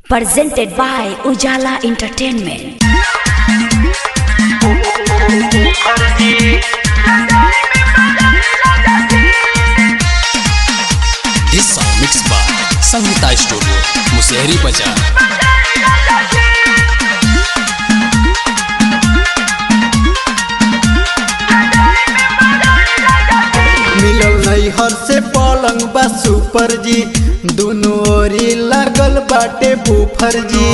presented by Ujala Entertainment. This song mixed by Sangeeta Studio, Musehri Bazaar. मिलल नैहर से पलंग बा सुपर जी दुनो ओरी लागल बाटे बुफर जी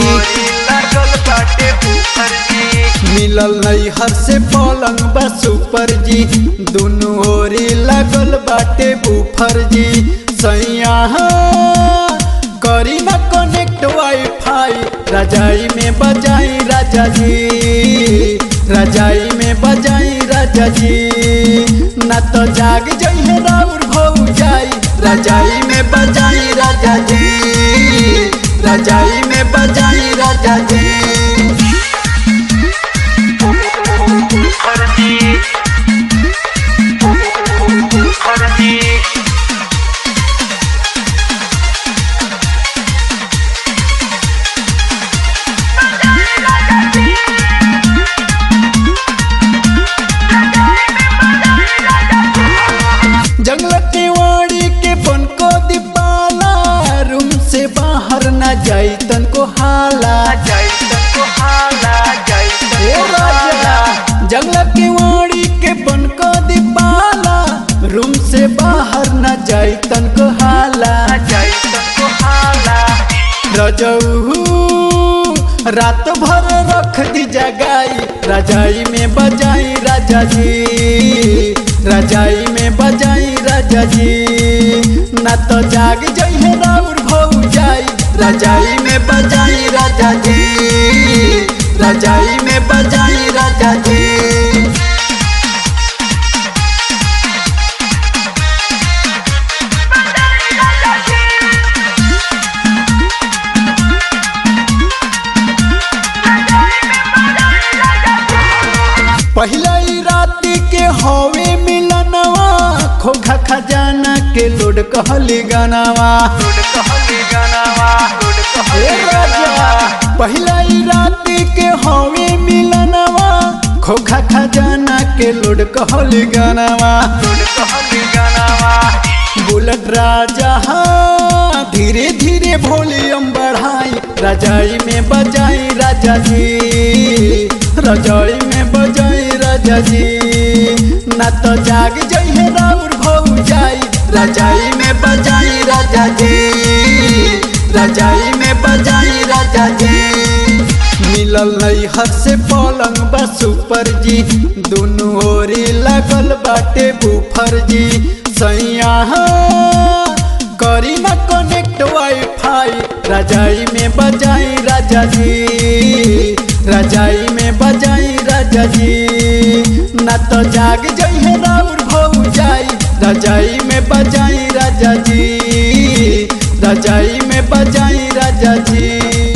मिलल नैहर से पलंग बा सुपर जी दुनो ओरी लागल बाटे बुफर जी सैया करी ना कनेक्ट वाईफाई रजाई में बजाई राजा जी रजाई में बजाई राजा जी ना तो जाग जइहे राउर भौ जाई रजाई में बजाई राजा जी रजाई में बजाई राजा जी जंगल के वाड़ी के बन को दीपाला रूम से बाहर ना जाई तन को हाला ए राजा जंगल के वाड़ी के बन को दीपाला रूम से बाहर ना जाई तन को हाला रजऊ रात भर रख दी जगाई रजाई में बजाई राजा जी रजाई में बजाई राजा जी ना तो जाग जइहे राउर भौ जाई रजाई में बजाई राजा जी रजाई में बजाई राजा जी पहला ही राती के हवे मिलनवा खोखा खजाना के लोड कहली गनावा ए राजा पहला ही राती के हवे मिलनवा खोखा खजाना के लोड कहली गनावा बुलेट राजा हाँ, धीरे धीरे वॉल्यूम बढ़ाई रजाई में बजाई राजा जी रजाई में बजाई राजा जी ना तो जाग जइहे राउर भौ जाई रजाई में बजाई राजा जी रजाई में बजाई राजा जी मिलल नैहर से पलंग बा सुपर जी दुनू ओरी लगल बाटे बुफर जी सैया करी ना कनेक्ट वाईफाई रजाई में बजाई राजा जी रजाई में बजाई राजा जी ना तो जाग जइहे राउर भौ जाई रजाई में बजाई राजा जी रजाई में बजाई राजा जी